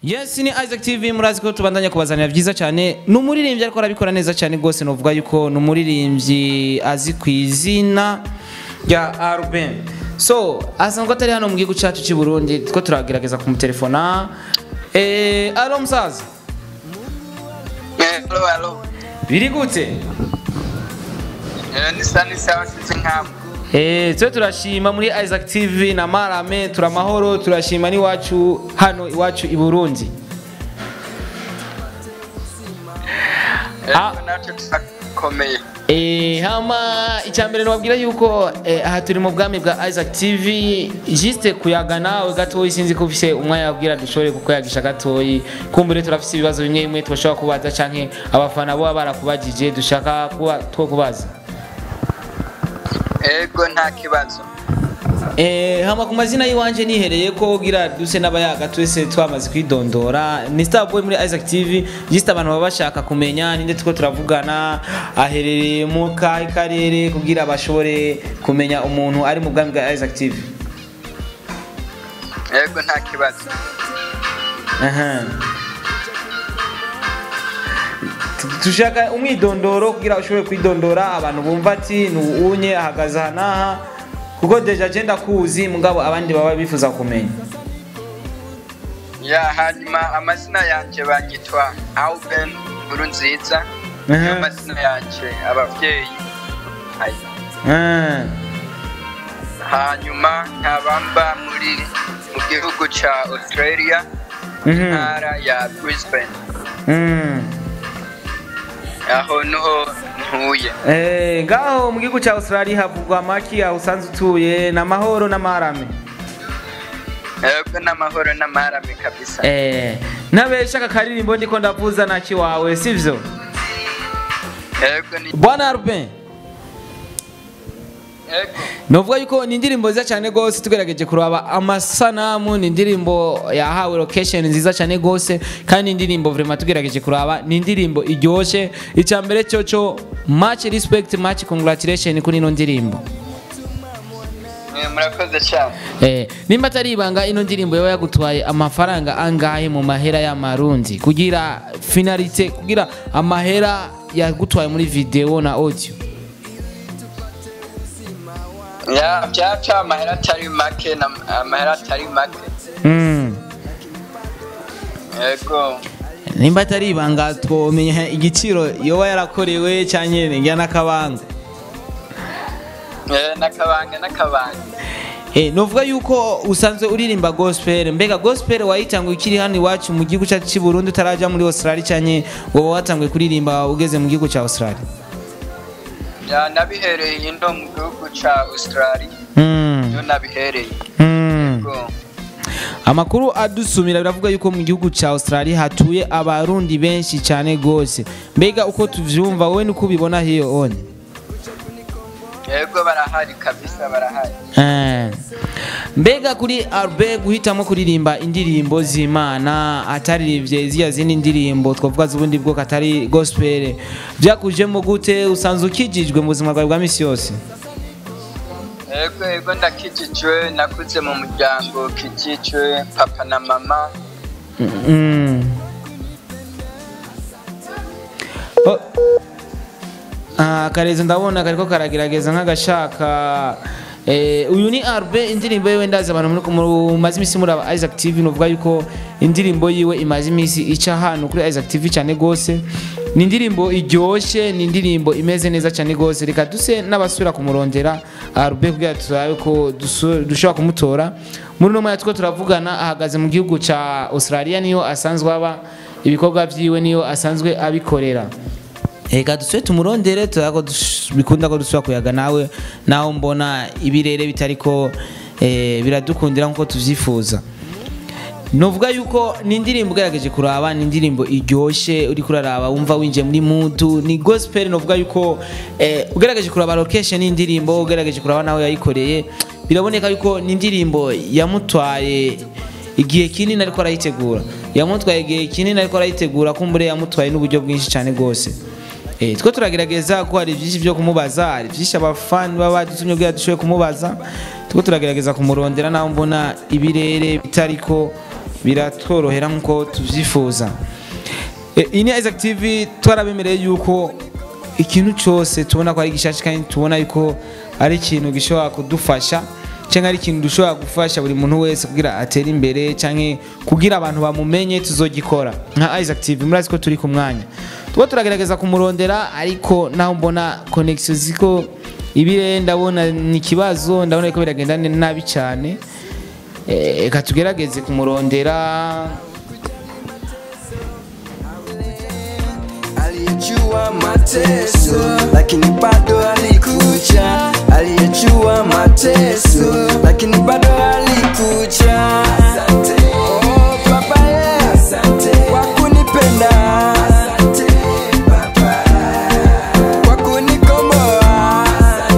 Yes ni Isaac TV murazi ko tubandanya kubazanira byiza cyane ni umuririmbyi ariko arabikora neza cyane rwose novuga yuko ni umuririmbyi azi ku izina rya Arben so asanzwe atari hano mu gihugu cyacu cy'i Burundi two turagerageza kumutelefona eh alo musaza Hello, hello. biri gute Eh, ni sani sawa sisi nkamo. Eh, twe turashima muri Isaac TV na Marame turamahoro turashima n'iwacu hano iwacu i Burundi Ah. Eh, natwe turakomeye. Eh, hama icyambere nababwira yuko eh, aha turi mu bwami bwa Isaac TV juste kuyaga nawe gatoyi sinzi ko ufise umwanya wabwira dushobore kukuyagisha gatoyi kumbure turafise ibibazo bimwe bimwe tubashobora kubaza canke abafana bo barakubajije dushaka kuba two kubaza Ego nta kibazo. Eh, hama ku mazina y'iwanje nihereye ko gira duse n'abayaga twese twamaze kwidondora ni Starboy muri Isaac TV juste abantu baba bashaka kumenya ninde tuko turavugana aherereye mu kahe karere kugira bashobore kumenya umuntu ari mu bwami bwa Isaac TV Ego nta kibazo. Aha. Tu- tushaka umwidondoro kugira ushobore kwidondora abantu bumva ati ni unye ahagaze aha n'aha kuko deja je ndakuzi mugabo abandi baba bifuza kumenya Ya hanyuma amazina yanje banyitwa Auben Nkurunziza. Niyo Aha. mazina yanje abavyeyi. Ayi. Ah. Hanyuma nkabamba muri mu gihugu ca Australia, Mhm. ntara ya Brisbane. Mm. Aho niho ntuye. Eh, ngaho mu gihugu cya Australia havugwa amaki aho usanzwe utuye n'amahoro n'amarame Ego n'amahoro n'amarame kabisa. eh, ntabesha aka karirimbo ndiko ndavuza naki wawe sivyo Ego ni bwana Arben Ego. novuga yuko ni indirimbo nziza cyane gose tugerageje kuraba amasanamu ni indirimbo yahawe location nziza cyane gose kandi ni indirimbo vraiment tugerageje kuraba ni indirimbo iryoshe icya mbere cyo cyo much respect much congratulation kuri ino ndirimbo Eh, murakoze cyane Eh, nimba atari ibanga ino ndirimbo yaba yagutwaye amafaranga angahe mu mahera y'amarundi kugira finalite kugira amahera yagutwaye muri video na audio ya byaca amahera atari make na amahera atari make mm. yego nimba atari ibanga twomenya igiciro yoba yarakorewe cyangwa ngira n'akabanga Eh, n'akabanga n'akabanga Eh, novuga yuko usanzwe uririmba gospel mbega gospel wayitanguye ukiri hano iwacu mu gihugu cyacu cy'i Burundi utaraja muri Australia cyane wowe watanguye kuririmba ugeze mu gihugu cya Australia ya nabihereye ino mu gihugu ca australia mm. niyo nabihereye mm. yego amakuru adusumira biravuga yuko mu gihugu cya Australia hatuye abarundi benshi cyane gose mbega uko tuvyumva wowe niko ubibona hiyo on yego barahari kabisa barahari Eh. mbega kuri Arbe guhitamo kuririmba indirimbo z'Imana ataririmbye ziya zindi ndirimbo twavuga z'ubundi bwoko atari gospel byakujemo gute usanzwe ukijijwe mu buzima bwawe bwa misi yose yego yego ndakijijwe nakuze mu muryango kijijwe papa na mama Mm. Oh. Ah, karezo ndabona kariko karagerageza nk'agashaka eh, uyu ni Arbe indirimbo yiwe ndazi abantu muri mumaze imisi muri aba Isaac TV novuga yuko indirimbo yiwe imaze imisi ica hano kuri Isaac TV cyane gose ni indirimbo iryoshe ni indirimbo imeze neza cyane gose reka duse n'abasubira kumurondera Arbe kugira turabe ko dusu- dushobora kumutora muri uno mwanya tuko turavugana ahagaze mu gihugu ca Australia niyo asanzwe aba ibikorwa vyiwe niyo asanzwe abikorera Ega duswe tumurondere turago bikunda ko dusubira kuyaga nawe naho mbona ibirere bitariko eh, biradukundira nkuko tuvyifuza novuga yuko ni indirimbo ugerageje kuraba ni indirimbo iryoshe uri kuraraba wumva winjiye muri mudu ni gospel novuga yuko eh, ugerageje kuraba location y'indirimbo ugerageje kuraba nawe yayikoreye biraboneka yuko ni indirimbo yamutwaye igihe kinini ariko arayitegura yamutwaye igihe kinini ariko arayitegura kumbure yamutwaye n'uburyo bwinshi cyane rwose Eh, two turagerageza ko hari byinshi byo kumubaza hari byinshi abafani baba badutumye kugira dushoboye kumubaza two turagerageza kumurondera naho mbona ibirere bitariko biratworohera nk'uko tubyifuza Eh, iyi ni Isaac TV twarabemereye yuko ikintu cyose tubona ko ari gishashi kandi tubona yuko ari ikintu gishobora kudufasha cyangwa ari ikintu dushobora gufasha buri muntu wese kugira atere imbere cyangwa kugira abantu bamumenye tuzogikora nka Isaac TV murazi ko turi ku mwanya tuba turagerageza kumurondera ariko naho mbona connection ziko ibire ndabona ni ikibazo ndabona ko biragenda nabi cyane Eh, reka tugerageze kumurondera aliyejua mateso lakini bado alikuja aliyejua mateso lakini bado alikuja Oh, baba yeah. kwa kunipenda kwa kunikomboa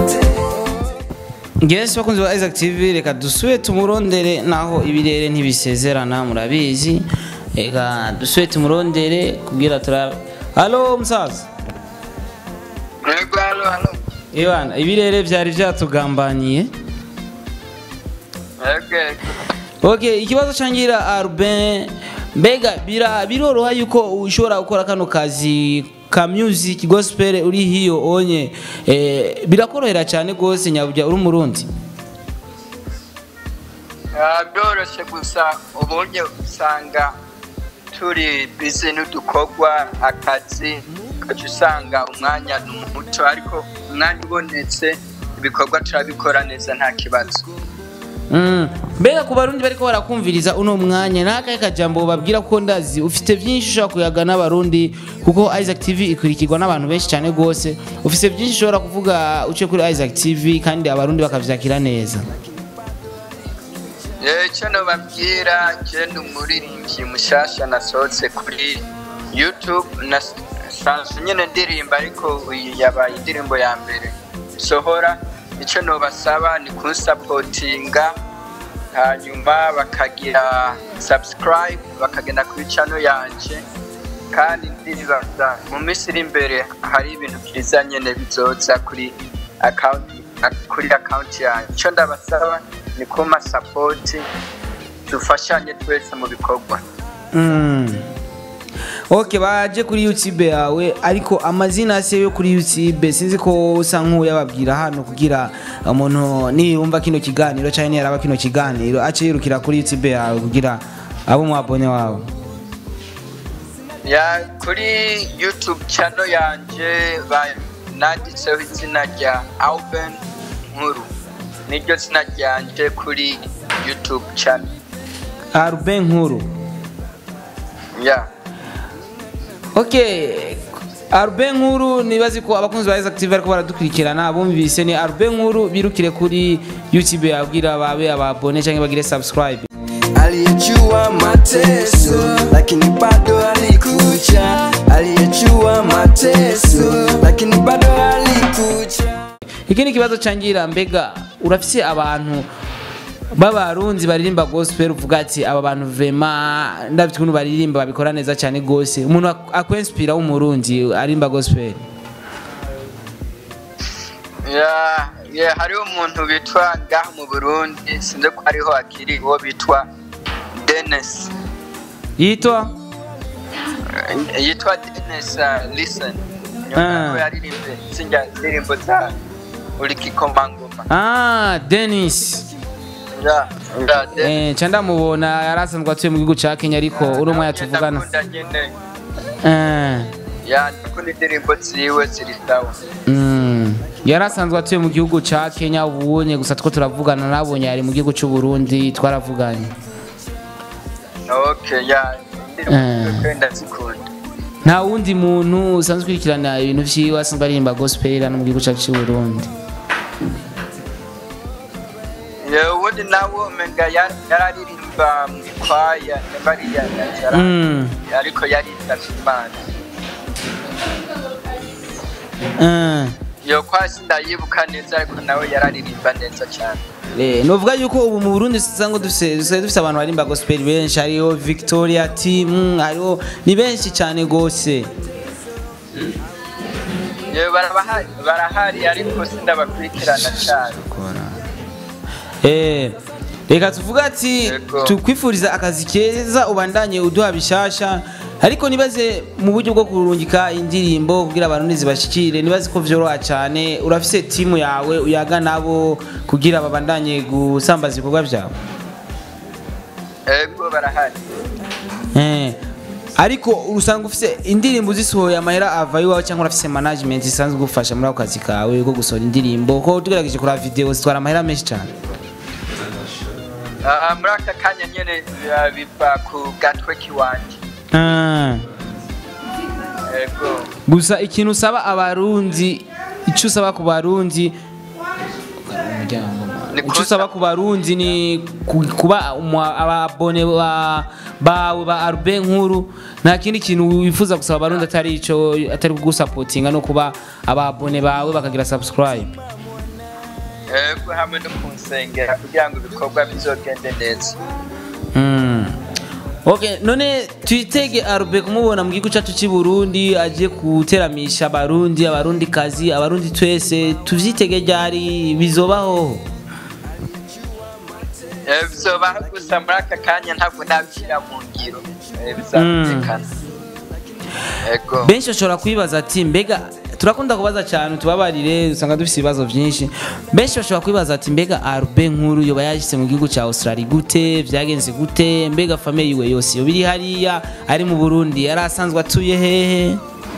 Yes, bakunzi ba Isaac TV reka dusubire tumurondere naho ibirere ntibisezerana murabizi reka dusubire tumurondere kugira tura Halo musaza yego halo halo Ewana ibirere byari byatugambaniye yego yego Okay, ikibazo cangira Arben mbega bira biroroha yuko ushobora gukora kano kazi ka music gospel uri hiyo onye eh, birakorohera cyane gose nyabujya uri umurundi Ah, byoroshye gusa uburyo usanga turi bizi n'udukorwa akazi ukajya usanga umwanya ni muto ariko umwanya ubonetse ibikorwa turabikora neza nta kibazo Mm. mbega ku barundi bariko barakumviriza uno mwanya nakahe kajambo babwira ko ndazi ufite byinshi ushobora kuyaga n'abarundi kuko Isaac TV ikurikirwa n'abantu benshi cyane gose ufite byinshi ushobora kuvuga uciye kuri Isaac TV kandi abarundi bakavyakira neza Eh, icyo nababwira je ni umuririmbyi mushasha nasohotse kuri youtube nasanzwe nyine ndirimba ariko uyu yabaye indirimbo ya mbere sohora icyo nobasaba ni kunsapotinga hanyuma bakagira subscribe bakagenda kuri channel yanje kandi ndibaza mu minsi iri imbere hari ibintu byiza nyine bizoza kuri account kuri account yanjye icyo ndabasaba ni kuma support dufashanye twese mu bikorwa Mm. ok baje kuri youtube yawe ariko amazina se yo kuri youtube sinzi ko usa nk'uyababwira hano kugira umuntu niyumva kino kiganiro cyangwa niyaraba kino kiganiro ace yirukira kuri youtube yawe kugira abo mwabonye wawe ya kuri youtube channel yanje ba- nanditseho izina rya Alben Nkuru niryo zina ryanje kuri youtube channel arube nkuru ya ok arube nkuru nibazi ko abakunzi ba Isaac TV ariko baradukurikirana bumvise ni arube nkuru birukire kuri youtube yawe kugira babe ababone cyangwa bagire subscribe aliyejua mateso lakini bado alikuja aliyejua mateso lakini bado alikuja iki ni ikibazo cangira mbega urafise abantu b'abarunzi baririmba gospel uvuga ati aba bantu vema ndabye ukuntu baririmba babikora neza cyane gose umuntu ak- akwenspira w'umurundi arimba gospel ya ya hariho umuntu bitwa ngaha mu burundi sinzi ko hariho akiri uwo bitwa denis yitwa yitwa denis uh, listen Ah. nyuma ko yaririmbye sinjya indirimbo za uri kikomangoma ah denis ya ya Dennis. eh, ca ndamubona yari asanzwe atuye mu gihugu ca kenya ariko uri umwe yatuvugana Ndakunda nyine Eh, ya ndakunda indirimbo ziwe ziri sawa mm. yari asanzwe atuye mu gihugu ca kenya ubunye gusa two turavugana nabonye ari mu gihugu c'uburundi twaravuganye okay ya Eh. indirimbo ziwe ndazikunda nta wundi muntu usanzwe ukurikirana ibintu vyiwe asanzwe aririmba gospel hano mu gihugu cacu c'uburundi ya ubundi nawe umenga ya- yararirimba mu ikwaya bariya yara Mm. ariko yaritavye imana Eh. iyo kwasi ndayibuka neza ariko nawe yararirimba neza cyane Eh, novuga yuko ubu mu Burundi usanga dufise dusigaye dufise abantu barimba gospel benshi hariho Victoria team hariho ni benshi cyane gose yewe barabahari barahari ariko sindabakurikirana cyane eh reka tuvuga ati Yego. tukwifuriza akazi keza ubandanye uduha bishasha ariko nibaze mu buryo bwo kurungika indirimbo kugira abantu nizibashikire nibaze ko vyoroha cyane urafise timu yawe uyaga nabo kugira babandanye gusambaza ibikorwa vyawe ego barahari Eh, ariko urusanga ufise indirimbo zisohoye amahera ava iwawe cyangwa urafise management isanzwe gufasha muri ako kazi kawe ko gusohora indirimbo ko tugerageje kuraba video zitwara amahera menshi cyane Ah, muri aka kanya nyene ah, biva ku gatwe kiwanje Ah. ego gusa ikintu usaba abarundi icyo usaba ku barundi Ni icyo usaba ku barundi ni ku- kuba umu- ababone ba- bawe ba arube nkuru nta kindi kintu wifuza gusaba abarundi atari icyo atari kugusapotinga no kuba ababone bawe bakagira subscribe ego hamwe no kunsengera kugira ngo ibikorwa bizogende neza Mm. Okay, none twitege Arube kumubona mu gihugu cyacu cy'i Burundi agiye guteramisha abarundi abarundi kazi abarundi twese tuvyitege ryari bizobaho Eh, bizobaho gusa muri aka kanya ntabwo nabishyira mu ngiro Eh, bizamenyekana ego benshi bashobora kwibaza ati mbega turakunda kubaza cyane tubabarire usanga dufite ibibazo byinshi benshi bashobora kwibaza ati mbega Arube nkuru yoba yashyize mu gihugu cya Australia gute byagenze gute mbega famille yiwe yose yoba iri hariya ari mu Burundi yari asanzwe atuye hehe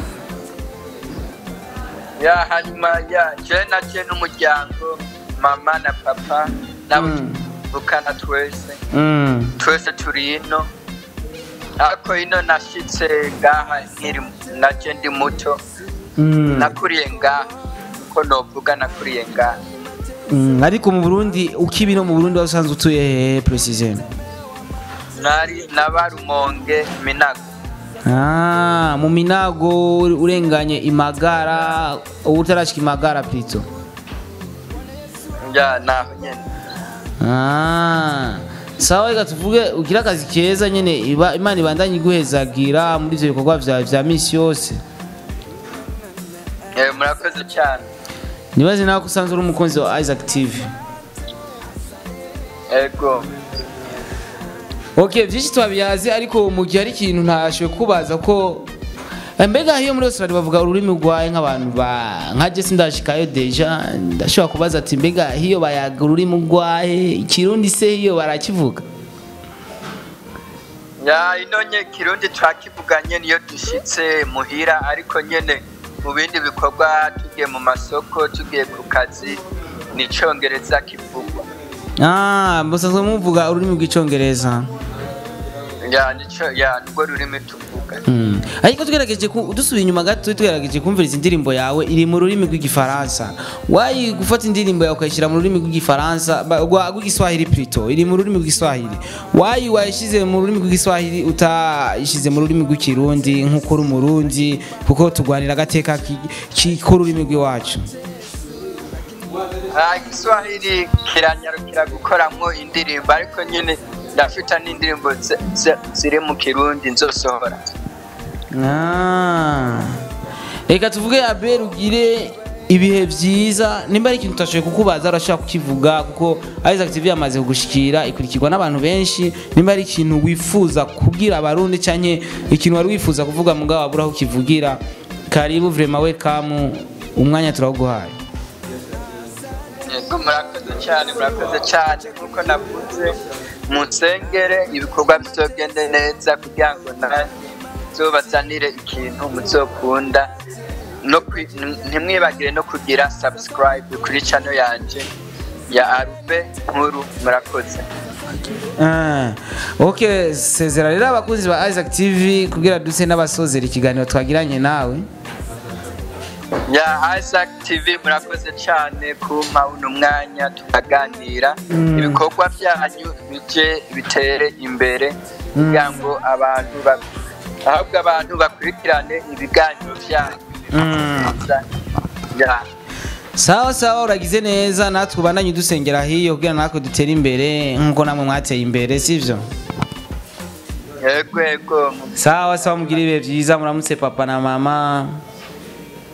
ya hanyuma ya je na je n'umuryango mama na papa nabo Mm. tuvukana twese mm. twese turi ino ariko ino nashitse ngaha nkiri naje ndi muto Mm. nakuriye ngaha uko novuga nakuriye ngaha Mm, ariko mu Burundi ukibi no mu Burundi wari usanzwe utuye hehe precision nari nabarumonge minago ah, mu minago urenganye imagara ubu utarashika imagara pito ya naho nyene ah. sawa reka tuvuge ugira akazi keza nyene iba, imana ibandanye iguhezagira muri ivyo bikorwa vyawe vya misi yose Eh, murakoze cyane nibaze nawe ko usanzwe uri umukunzi wa Isaac TV ego ok byinshi twabiyazi ariko mu gihe hari ikintu ntashoboye kubaza ko mbega iyo muri Australia bavuga ururimi rwawe nk'abantu ba nka Jesse ndashikayo deja ndashobora kubaza ati mbega hiyo bayaga ururimi rwawe ikirundi se hiyo barakivuga ya ino nye kirundi twakivuganye niyo dushitse muhira ariko nyene mu bindi bikorwa tugiye mu masoko tugiye ku kazi ni icongereza kivugwa ah musanzwe muvuga ururimi rw'icongereza ya nico ya nirwo rurimi tuvuga Mm. ariko tugerageje ku- dusubiye inyuma gato tugerageje kumviriza indirimbo yawe iri mu rurimi rw'igifaransa wayi gufata indirimbo yawe ukayishyira mu rurimi rw'igifaransa ba- rwa- rw'igiswahili plutôt iri mu rurimi rw'igiswahili wayi wayishyize mu rurimi rw'igiswahili utayishyize mu rurimi rw'ikirundi nk'uko uri umurundi kuko turwanira agateka ki- k'ururimi rw'iwacu Ah, igiswahili kiranyarukira gukoramwo indirimbo ariko nyene ndafita n'indirimbo zi- zi- ziri mu kirundi nzosohora Ah. reka tuvuge abel ugire ibihe byiza nimba ari ikintu utashoboye kukubaza urashobora kukivuga kuko Isaac TV yamaze kugushikira ikurikirwa n'abantu benshi nimba ari ikintu wifuza kubwira abarundi cyangwa ikintu wari wifuza kuvuga mugabo wabura aho ukivugira karibu vrema welcome umwanya turawuguhaye yego murakoze cyane murakoze cyane nk'uko navuze mu nsengere ibikorwa bizogende neza kugira ngo nanjye nzobazanire ikintu muzokunda no kwi- ntimwibagire no kugira subscribe kuri channel yanje ya arube nkuru murakoze Ah, ok sezera rero abakunzi ba Isaac TV kugira duse n'abasozera ikiganiro twagiranye nawe ya Isaac TV murakoze cyane kumpa uno mwanya tukaganira ibikorwa byanyu bije bitere imbere kugira ngo abantu ba- ahubwo abantu bakurikirane ibiganiro byanyu Mm. ya sawa sawa uragize neza natwe ubandanye udusengera hiyo kugira natwe dutere imbere nk'uko namwe mwateye imbere sivyo yego yego sawa sawa mugire ibihe byiza muramutse papa na mama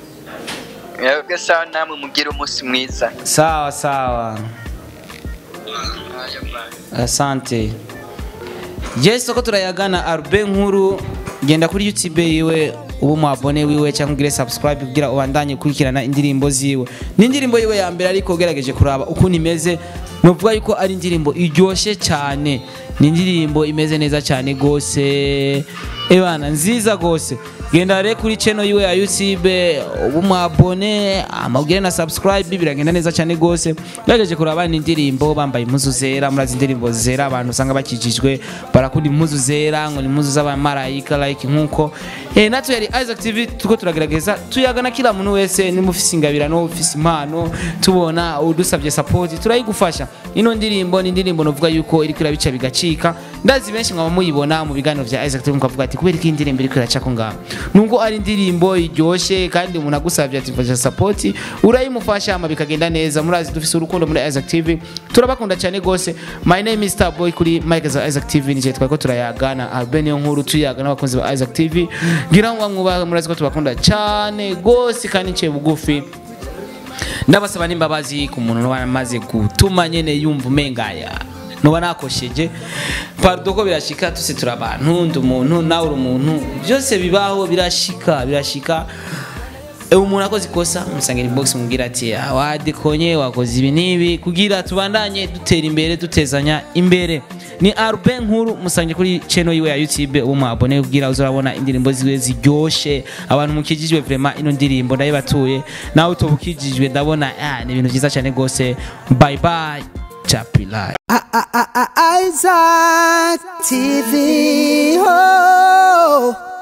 yego sawa namwe mugire umunsi mwiza sawa sawa Aya bye. asante yes ko turayagana arbe nkuru genda kuri youtube yiwe ubu umwabone wiwe cyangwa ugire subscribe kugira ubandanye ukurikirana indirimbo ziwe ni indirimbo yiwe ya mbere ariko ugerageje kuraba ukuntu imeze nuvuga yuko ari indirimbo iryoshye cyane ni indirimbo imeze neza cyane gose ebana nziza gose genda rero kuri channel yiwe ya youtube ubu mwabone amabwire na subscribe biragenda neza cyane gose ugerageje kuraba ni indirimbo bambaye impuzu zera murazi indirimbo zera abantu usanga bakijijwe barakunda impuzu zera ngo ni impuzu z'abamarayika like nkuko eh natwe yari Isaac TV tuko turagerageza tuyagana kila muntu wese nimufise ingabirano ufise impano tubona udusabye support turayigufasha ino ndirimbo ni indirimbo novuga yuko iriko irabica bigacika ndazi benshi mwaba muyibona mu biganiro vya Isaac TV mukavuga ati kubera iki indirimbo iriko iracako ngaho nubwo ari indirimbo iryoshye kandi umuntu agusabye ati mfasha support urayimufasha ama bikagenda neza murazi dufise urukundo muri Isaac TV turabakunda cyane gose my name is Starboy kuri Mike za Isaac TV nije twako turayagana Albania nkuru tuyagana abakunzi ba Isaac TV ngira ngo mwubahe murazi ko tubakunda cyane gose kandi nce bugufi ndabasaba n'imbabazi ku muntu nuba amaze gutuma nyene yumva umengaya nuba nakosheje pardon ko birashika tuse turi abantu ndi umuntu nawe uri umuntu byose bibaho birashika birashika Ewe umuntu akoze ikosa musangira inbox mubwira ati "Ah, wadekonye wakoze ibi n'ibi kugira tubandanye dutera imbere dutezanya imbere ni Arben nkuru musange kuri channel yiwe ya YouTube uwo mwabone kugira uzabona indirimbo ziwe ziryoshe abantu mukijijwe vraiment ino ndirimbo ndayibatuye nawe utobukijijwe ndabona ah, ni ibintu byiza cyane gose bye bye chapilai Isaac TV. Oh.